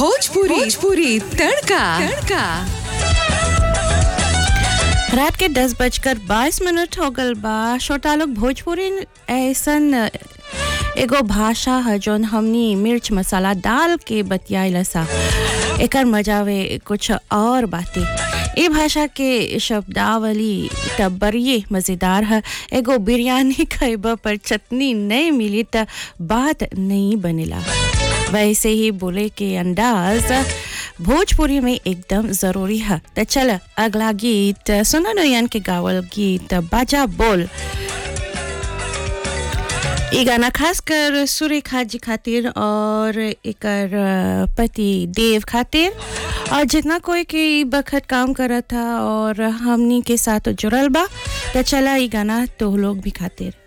भोजपुरी भोजपुरी तड़का तड़का रात के दस बजकर बाईस मिनट हो गल बा छोटा लोग भोजपुरी ऐसन एगो भाषा है जौन हमनी मिर्च मसाला डाल के बतियाइला सा एकर वे कुछ और बातें ए भाषा के शब्दावली तब बड़िए मज़ेदार है एगो बिरयानी खैबा पर चटनी नहीं मिली त बात नहीं बनेला वैसे ही बोले के अंदाज भोजपुरी में एकदम ज़रूरी है तो चल अगला गीत सुना नयन के गावल गीत बाजा बोल ये गाना खास कर सुरेखा जी खातिर और एकर पति देव खातिर और जितना कोई के बखत काम करत था और हमनी के साथ जुड़ल बा तो चला ये गाना तो लोग भी खातिर